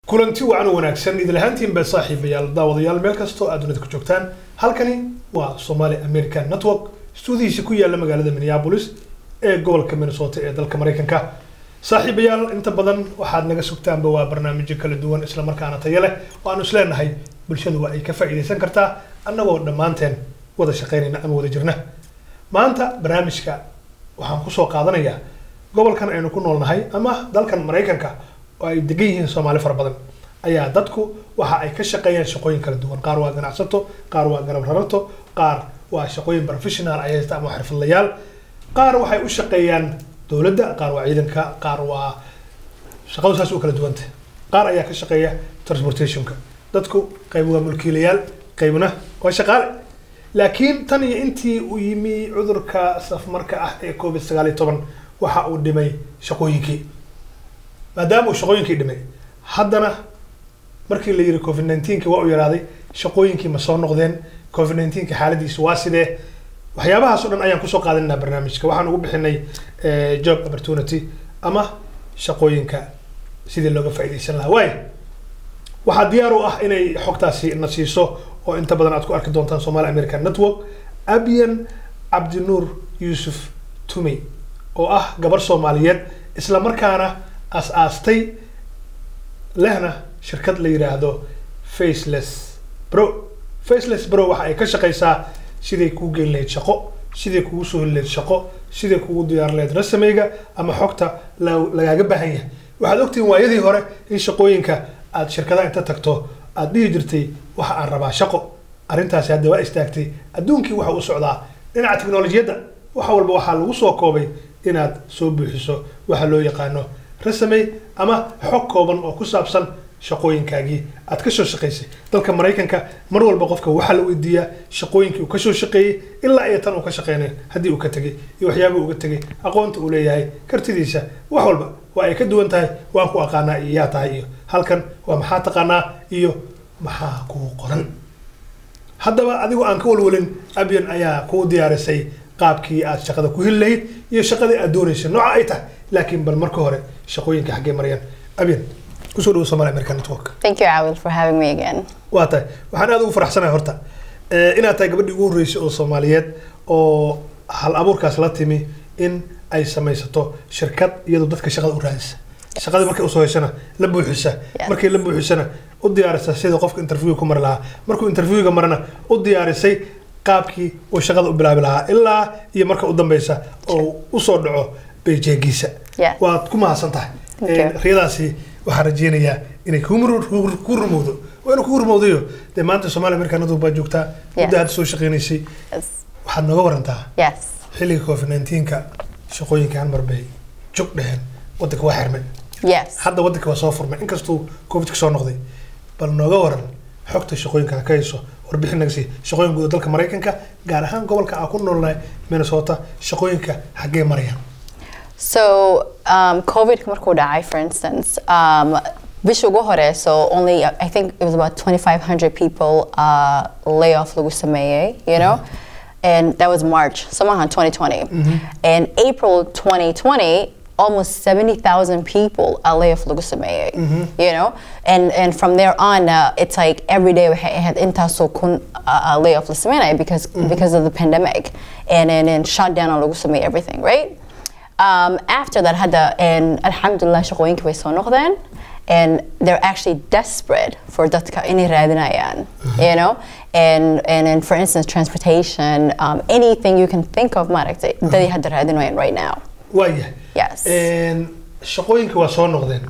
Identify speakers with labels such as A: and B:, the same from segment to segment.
A: kulanti wacan oo wanaagsan idil ahaantiinba saaxiibayaal daawadayaal meel kastoo aad dunida ku joogtaan halkani waa somali american network stuudihiisa ku yaala magaalada minneapolis ee gobolka minnesota ee dalka maraykanka saaxiibayaal inta badan waxaad naga sugtaanba waa barnaamijyo kala duwan islamarkaana tayo leh oo aanu isleenahay bulshadu waa ay ka faa'iidaysan kartaa annagoo dhammaanteen wada shaqaynayna ama wada jirna maanta barnaamijka waxaan kusoo qaadanayaa gobolkan aynu ku noolnahay ama dalkan maraykanka oo ay degan yihiin soomaali fara badan ayaa dadku waxa ay ka shaqeeyaan shaqooyin kala duwan qaar waa ganacsato qaar waa garab rararto qaar waa shaqooyin professional ay haysta ama xirfadlayaal qaar waxay u shaqeeyaan dowladda qaar waa ciidanka qaar waa shaqadu saas u kala duwanta qaar ayaa ka shaqeeya transportationka dadku qayb waa mulkiilayaal qaybna waa shaqaale laakiin tan iyo intii uu yimi cudurka safmarka ah ee covid sagaal iyo toban waxa uu dhimay shaqooyinkii maadaama uu shaqooyinkii dhimay haddana markii la yiri covid nineteenki waa u yaraaday shaqooyinkii ma soo noqdeen covid nineteenki xaaladiisu waa sidee waxyaabahaas oo dhan ayaan kusoo qaadanaynaa barnaamijka waxaan ugu bixinay job opportunity ama shaqooyinka sidii looga faa'iidaysan lahaa waay waxaa diyaar u ah inay xogtaasi na siiso oo inta badan aad ku arki doontaan somali american network abian cabdinuur yuusuf tumey oo ah gabar soomaaliyeed isla markaana as-aastay lehna shirkad la yidhaahdo faceless bro faceless bro waxa ay ka shaqaysaa siday kuu geyn lahayd shaqo siday kugu soo heli lahayd shaqo siday kugu diyaarin lahayd rasameyga ama xogta lagaaga baahan yahay waxaad ogtihiin waayadii hore in shaqooyinka aad shirkadaha inta tagto aad dhihi jirtay waxa aan rabaa shaqo arrintaasi hadda waa istaagtay adduunkii waxa u socdaa dhinaca teknolojiyadda wax walba waxaa lagu soo koobay inaad soo buuxiso waxa loo yaqaano rasamey ama xog kooban oo ku saabsan shaqooyinkaagii aad ka soo shaqaysay dalka maraykanka mar walba qofka waxaa la weydiiyaa shaqooyinkii uu kasoo shaqeeyey ilaa iyo tan uu ka shaqeynayo haddii uu ka tegay iyo waxyaaba uga tegay aqoonta uu leeyahay kartidiisa wax walba waa ay ka duwan tahay waan ku aqaanaa iyo yaa tahay iyo halkan waa maxaa taqaanaa iyo maxaa kuu qoran haddaba adigoo aan ka walwalin abyan ayaa kuu diyaarisay qaabkii aad shaqada ku heli lahayd iyo shaqadii aad doonaysay nooca ay tahay laakiin bal marka hore shaqooyinka xaggee marayaan abyan kusoo dhawo somali american network
B: Thank you, Awil, for having me again.
A: waa tahay waxaan aad ugu faraxsanahay horta eh, inaad tahay gabadhii ugu horreysay oo soomaaliyeed oo hal abuurkaas la timi in ay samaysato shirkad iyadoo dadka shaqada u raadisa shaqadii markay usoo heshana la buuxisa
B: Yes.
A: markay la buuxisana u diyaarisa sida qofka interviewga ku mari lahaa markuu interviewga marana u diyaarisay qaabkii uu shaqada u bilaabi lahaa ilaa iyo marka u dambeysa oo usoo dhaco bejeegiisa
B: Yes.
A: waad ku mahadsan tahay
B: Thank
A: Eh,
B: you.
A: riyadaasi waxaan rajeynayaa inay kuu mur- kuu- kuu rumowdo waa inuu kuu rumowdayo dee maanta soomaali amerikanadu baa joogtaa muddo hadda soo shaqeynaysay
B: Yes.
A: waxaad nooga warantaa
B: Yes.
A: xilliga covid 19ka shaqooyinka hal mar bay jog dheheen wadanka waa xirmay
B: Yes.
A: hadda wadanka waa soo furmay inkastuu covidka soo noqday bal nooga waran xogta shaqooyinka ka hayso warbixin naga sii shaqooyin guud oo dalka maraykanka gaar ahaan gobolka aan ku noolnahay minnesota shaqooyinka xaggee marayaan
B: So, um, COVID markuu dhacay, for instance, um, bisha ugu hore, so only, I think it was about 2,500 people uh, layoff lagu sameeyey, you know? And that was March, somehow 2020. And April 2020, almost 70,000 people are layoff lagu sameeyey, you know? And, and from there on, uh, it's like every day we ha- had intaasoo kun uh, layoff la sameynaya because, because of the pandemic. And then and shut down on lagu sameeyey everything, right? Um, after that hadda and alxamdulilah shaqooyinka way soo noqdeen and they're actually desperate for dadka inay raadinayaan you know and and, and for instance transportation um, anything you can think of maaragtay dadii hadda raadinayaan right now
A: waayahay
B: Yes.
A: Een, shaqooyinka waa soo noqdeen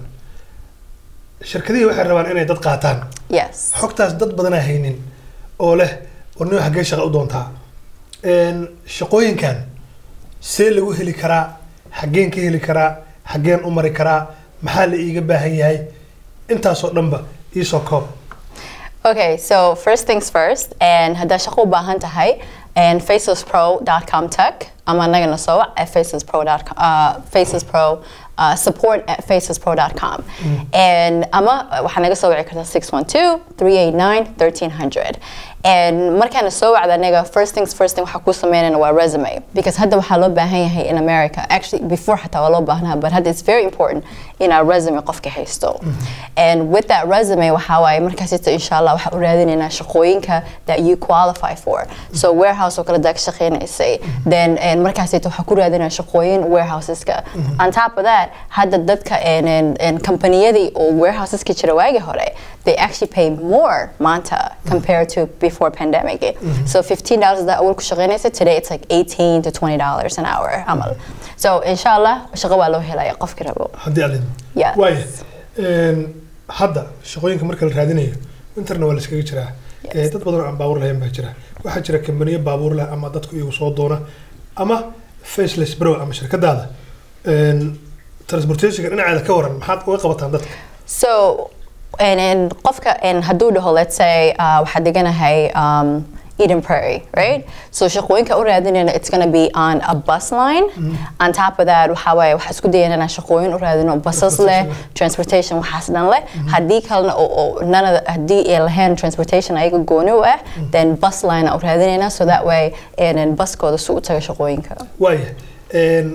A: shirkadihii waxay rabaan inay dad qaataan
B: yes
A: xogtaas dad badanaa haynin oo leh warnimo xaggee shaqa u doontaa Een, shaqooyinkan see lagu heli karaa xaggeen ka heli karaa xaggeen u mari karaa maxaa la iiga baahan yahay intaasoo dhanba iisoo koob
B: Okay, so first things first, and hadda shaqo u baahan tahay, and facelesspro.com tech, ama nagana soo wac at facelesspro.com, uh, facelesspro, uh, support at facelesspro.com. And ama waxaa naga soo wici kartaa 612-389-1300. and markaana soo wacda aniga first things first thing waxaa ku sameynayna waa resume because hadda waxaa loo baahan yahay in America actually before xataa waa loo baahnaa but hadda it's very important in our resume qofka haysto and with that resume waxaa waaye markaasita insha allah waxaa u raadinaynaa shaqooyinka that you qualify for so warehouse oo kale daa ka shaqeynaysay then and markaasita waxaa ku raadinaa shaqooyin warehouseska on top of that hadda dadka and, and, and kampaniyadii oo warehouseska jira waagi hore they actually pay more maanta compared to before pandemic so $15 that awal ku shaqeynaysa today it's like 18 to $20 an hour amal so insha allah shaqo waa loo helaya qofki rabo
A: haddii alin
B: Yes.
A: waaya Een, hadda shaqooyinka marka la raadinayo interna waa la iskaga jiraa
B: Yes.
A: Ee, dad badan oo aan baabuur lahayn baa jira waxaa jira kambaniyo baabuur leh ama dadku iyagu soo doona ama faceless bro ama shirkadaada Een, transportationka dhinaceeda ka waran maxaad uga qabataan dadka
B: So, and, and qofka and hadduu dhaho let's say uh, waxaa deganahay um, Eden Prairie, right? So shaqooyinka u raadinayna it's gonna be on a bus line. On top of that, waxaa waaye waxaa isku dayana inaan shaqooyin u raadino buses leh, transportation waxaas dhan leh. Haddii kalena oo oo none of the, haddii ay lahayn transportation ayaga gooni u ah, then bus line aan u raadinayna so that way and then buskooda si u taga shaqooyinka.
A: waaya Een,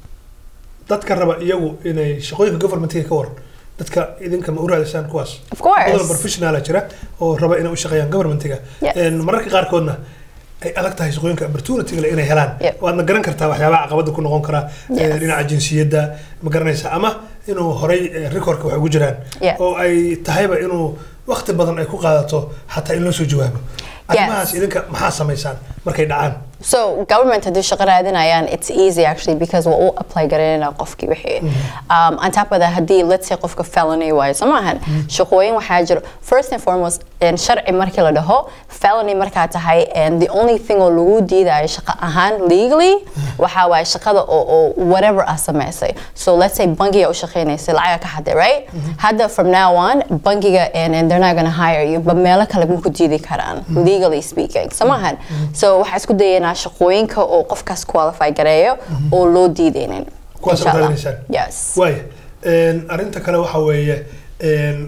A: dadka raba iyagu inay shaqooyinka governmentiga ka waran dadka idinka ma u raadisaan kuwaas
B: Of course.
A: badan professionala jira oo raba inay u shaqeeyaan governmentiga
B: Yes.
A: Een, mararka qaarkoodna ay adag tahay shaqooyinka opportunity leh inay helaan
B: Yep.
A: waadna garan kartaa waxyaabaha caqabada ku noqon kara
B: Yes.
A: ee, dhinaca jinsiyadda ma garanaysa ama inuu horay ee, recordka wax ugu jiraan
B: Yeah.
A: oo ay tahayba inuu waqti badan ay ku qaadato xataa in loo soo jawaabo arrimahaas idinka maxaa samaysaan markay dhacaan
B: So government haddii shaqo raadinayaan it's easy actually because waa u apply garanayna qofkii wixii um, on top of that haddii let's say qofka felony waayo soo maahan shaqooyin waxaa jiro first and foremost in sharci markii la dhaho felony markaa tahay and the only thing oo lagu diidayo shaqo ahaan legally waxaa waaye shaqada oo oo whatever aa samaysay so let's say bangiga u shaqeynaysay lacaga ka xaday right hadda from now on bangiga and, and they're not gonna hire you but meelo kale ma ku diidi karaan legally speaking soo maahan so waxaa isku dayaynaa shaqooyinka oo qofkaas qualify gareeyo oo loo diidaynin
A: Kuwaas
B: Insha
A: aad
B: Allah.
A: raadinaysaan?
B: yes
A: waaya Een, arrinta kale waxa weeye een,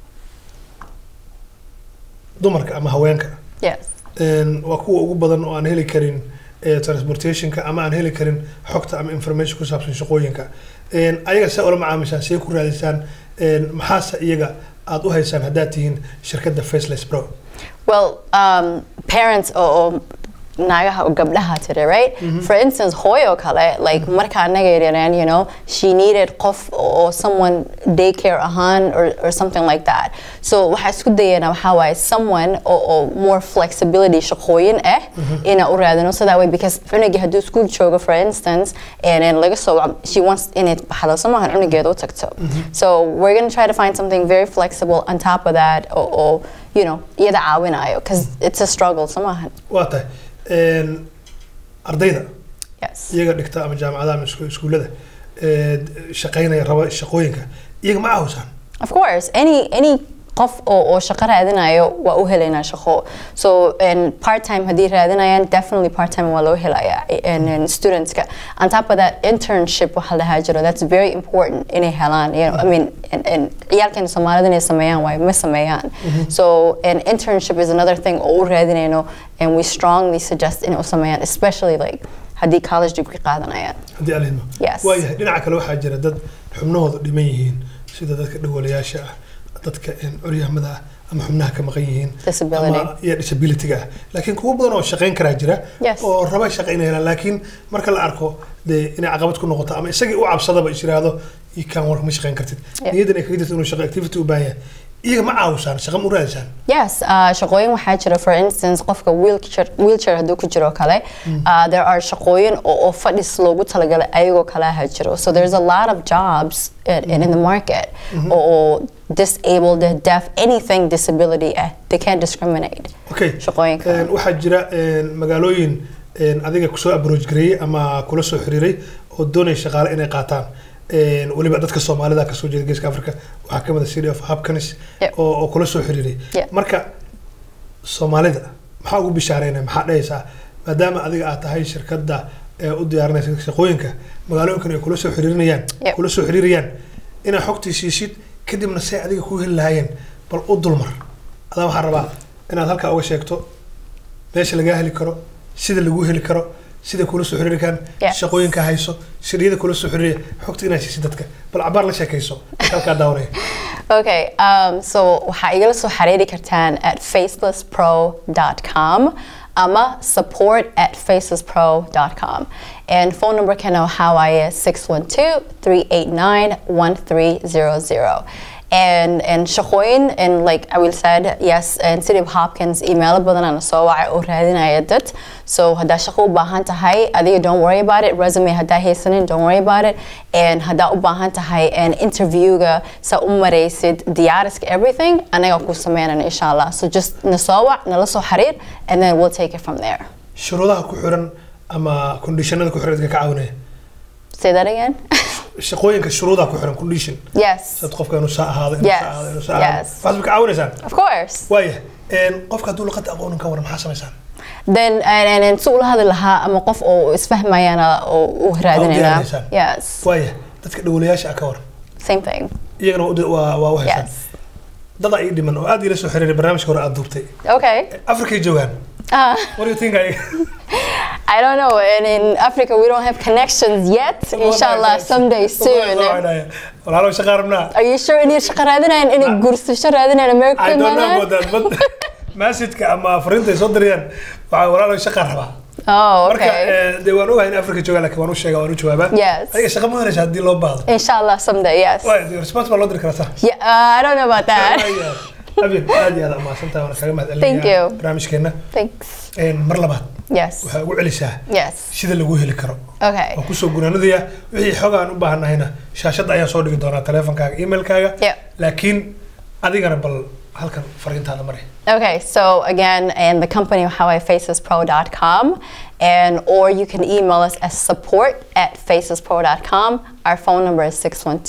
A: dumarka ama haweenka
B: yes
A: Een, waa kuwa ugu badan oo aan heli karin ee, transportationka ama aan heli karin xogta ama information ku saabsan shaqooyinka Een, ayaga see ula macaamishaan see ku raadisaan Een, maxaase iyaga aad u haysaan haddaad tihiin shirkadda faceless pro
B: Well, um, parents oo oo naagaha oo gabdhaha tiri, right? For instance, hooyo kale, like marka anaga yaryareen, you know, she needed qof or someone daycare ahaan or, or something like that. So waxaa isku dayana waxaa waaye someone oo oo more flexibility shaqooyin ah ina u raadino so that way because cunugii hadduu school joogo for instance and then laga soo wac- she wants inay baxdo somahan cunugeeda u tagto. So we're going to try to find something very flexible on top of that oo oo you know, iyada caawinayo because it's a struggle somahan.
A: waa tahay Een, ardayda
B: Yes.
A: iyaga dhigta ama jaamacadaha ama isku- iskuullada ee, shaqaynaya raba shaqooyinka iyaga ma caawsaan
B: Of course, any any qof oo oo shaqo raadinayo waa u helaynaa shaqo. So and part time haddii raadinayaan definitely part time waa loo helayaa and, and studentska. On top of that internship waxaa la dhahaa jiro that's very important inay helaan. You know, I mean and, and ciyaalkeena Soomaalida inay sameeyaan waayo ma sameeyaan. So an internship is another thing oo u raadinayno and we strongly suggest inay u sameeyaan especially like haddii college degree qaadanayaan.
A: haddii aan idmo
B: Yes.
A: waayahay dhinaca kale waxaa jira dad xubnahooda dhiman yihiin sida dadka dhawalayaasha ah dadka een, curyaamada ah ama xubnaha ka maqan yihiin
B: Disability.
A: ama iyo disabilityga ah laakiin kuwo badan oo shaqayn karaa jira
B: Yes.
A: oo raba shaqa inay helaan laakiin marka la arko dee inay caqabad ku noqoto ama isagii u cabsadaba is yiraahdo ii kaan war ma shaqayn kartid
B: Yeah.
A: niyaddan ay kaga jirto inuu shaqo activity u baahan yahay iyaga ma caawsaan shaqa ma u raadisaan
B: Yes, uh, shaqooyin waxaa jira for instance qofka wheelchair, wheelchair hadduu ku jiro kale uh, there are shaqooyin oo, oo fadhis loogu talagalay ayagoo kale ha jiro so there's a lot of jobs in, in, in the market oo oo disabled, deaf, anything disability eh, they can't discriminate.
A: okay
B: Shaqooyinka.
A: Een, waxaa jira een, magaalooyin een, adiga kusoo approach gareeyey ama kula soo xiriiray oo doonaya shaqaale inay qaataan Een, weliba dadka soomaalida kasoo jeeda geeska africa waxaa ka mid a city of hapkanis
B: Yep.
A: oo oo kula soo xiriiray
B: Yep.
A: marka soomaalida maxaa ugu bishaareynaya maxaa dhahaysaa maadaama adiga aad tahay shirkadda ee u diyaarinaysa shaqooyinka magaalooyinkan ay kula soo xiriirinayaan
B: Yep.
A: kula soo xiriirayaan inaad xogtii siisid kadibna say adiga ku heli lahaayeen bal u dulmar adaa waxaan rabaa inaad halkaa uga sheegto meesha lagaa heli karo sida lagu heli karo sida kula soo xiriiri karaan
B: Yes.
A: shaqooyinka hayso shiriyada kula soo xiriiriya xogta inaad siisid dadka bal cabaar la sheekayso dadka halkaa daawanaya
B: Okay, um, so waxaa igala soo xiriiri kartaan at facelesspro.com ama support at facelesspro.com. And phone number kana waxaa waaye 612-389-1300. And, and shaqooyin, and like I will said, yes, and City of Hopkins email badan aan soo wacay oo raadinaya dad. So haddaa shaqo u baahan tahay, adiga don't worry about it. Resume haddaa haysanin, don't worry about it. And haddaa u baahan tahay and interviewga sa u maraysid diyaariska everything, anaga ku sameynana insha Allah. So just na soo wac, nala soo xiriir, and then we'll take it from there.
A: shuruudaha ku xiran ama conditionada ku xiran dadka ka caawinaya
B: Say that again?
A: shaqooyinka shuruudaha ku xiran condition
B: yes,
A: sad qofka inuu saa ahaado inuu
B: Yes,
A: saa ahaado inuu saa ahaado
B: yes.
A: waxaad ka caawinaysaan
B: of course.
A: waaya een, qofka hadduu luqadda aqoonin ka waran maxaa samaysaan
B: Then and, and, and si ula hadli lahaa ama qof oo isfahmayana oo u raadinayna.
A: diyaarinaysaan.
B: Yes,
A: waaya dadka dhawolayaasha ah ka waran
B: same thing.
A: iyagana u- waa waa u haysaan
B: Yes.
A: dad ay dhiman oo aad ila soo xiriiray barnaamijka hore aad duubtay
B: Okay.
A: afrikay joogaan
B: Uh,
A: what do you think I-
B: I don't know. And in Africa, we don't have connections yet. Inshallah, someday soon.
A: walaalo shaqa rabnaa
B: Are you sure inay shaqo raadinayaan inay guursasho raadinayaan America
A: I don't know
B: imaanayaan?
A: about that but messageka ama fariinta ay soo dirayaan waxaa walaalo shaqa rabaa
B: Oh,
A: marka
B: okay.
A: eh, dee waan ogahay in afrika joogaan laakiin waan u sheegaa waan u jawaabaa
B: Yes.
A: adiga shaqa ma helaysa haddii loo baahdo
B: Inshallah, someday, yes.
A: waaya response baa loo diri karaa saa
B: Yeah, uh, I don't know about that.
A: abin aad iyo aad umahadsantahay waana kaga mahad
B: Thank
A: celinayaa
B: you.
A: barnaamijkeena
B: Thanks.
A: Een, mar labaad
B: Yes.
A: waxaa ugu celisaa
B: Yes.
A: sida lagu heli karo
B: Okay.
A: waan kusoo gunaanadaya wixii xog aan u baahannahayna shaashadda ayaan soo dhigi doonaa taleefankaaga emailkaaga
B: Yep.
A: laakiin adigana bal halkan fariintaada mari
B: Okay, so again, and the company howifacespro.com, and or you can email us at support at facespro.com. Our phone number is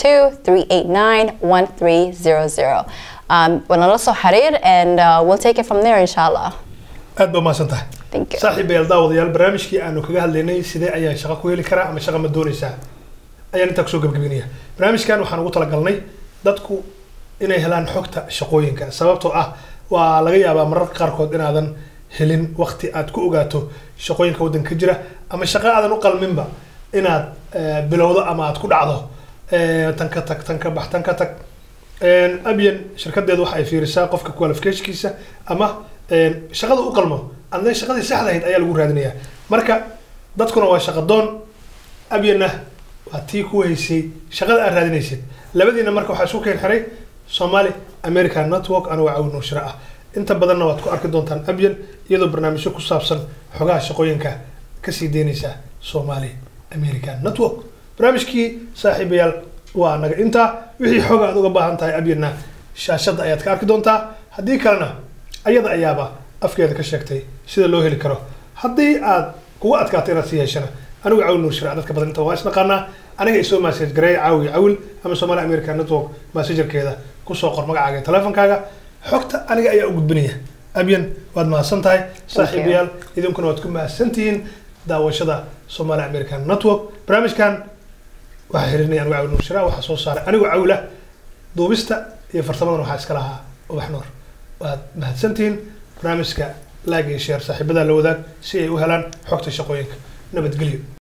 B: 612-389-1300. Um, ونلا soo xiriir, and uh, we'll take it from there, inshallah.
A: aad baa umahadsan tahay
B: Thank you.
A: saaxiibayaal daawadayaal barnaamijkii aanu kaga hadlaynay sidee ayaan shaqo ku heli karaa ama shaqa ma doonaysaa ayaan intaa kusoo gebagabinaya barnaamijkan waxaan ugu talagalnay dadku inay helaan xogta shaqooyinka sababtoo ah waa laga yaabaa mararka qaarkood inaadan helin waqti aad ku ogaato shaqooyinka waddanka ka jira ama shaqo aadan u qalminba inaad eh, bilowdo ama aad ku dhacdo Eh, tan ka tag tan ka bax tan ka tag Een, abyan shirkadeedu waxa ay fiirisaa qofka qualificationkiisa ama een, shaqada u qalmo adna shaqadii saxda ahayd ayaa lagu raadinayaa marka dadkuna waa shaqo doon abyanna waa tii ku haysay shaqada aad raadinaysid labadiina marka waxaa isku keen xiray somali american network anigoo caawin nuushiro ah inta badanna waad ku arki doontaan abyan iyadoo barnaamijyo ku saabsan xogaha shaqooyinka kasii deynaysa somali american network barnaamijkii saaxiibayaal waa naga intaa wixii xog aad uga baahan tahay abyanna shaashadda ayaad ka arki doontaa haddii kalena ayada ayaaba afkeeda ka sheegtay sida loo heli karo haddii aad kugu adkaato inaad sii heshana anigu cawil nuur shira dadka badan inta waa isnaqaanaa aniga isoo message gareey caawi cawil ama somali american network messengerkeeda kusoo qor magacaaga iyo teleefonkaaga xogta aniga ayaa u gudbinaya abyan waad mahadsan tahay saaxiibayaal idinkuna waad ku mahadsan tihiin daawashada somali american network barnaamijkan waxaa xirinaya anigu cawil nuur shira waxaa soo saaray anigoo cawila duubista iyo farsamadan waxaa iska lahaa ubax nuur waad mahadsantihiin barnaamijka like iyo share saaxiibada la wadaag si ay u helaan xogta shaqooyinka nabadgelyo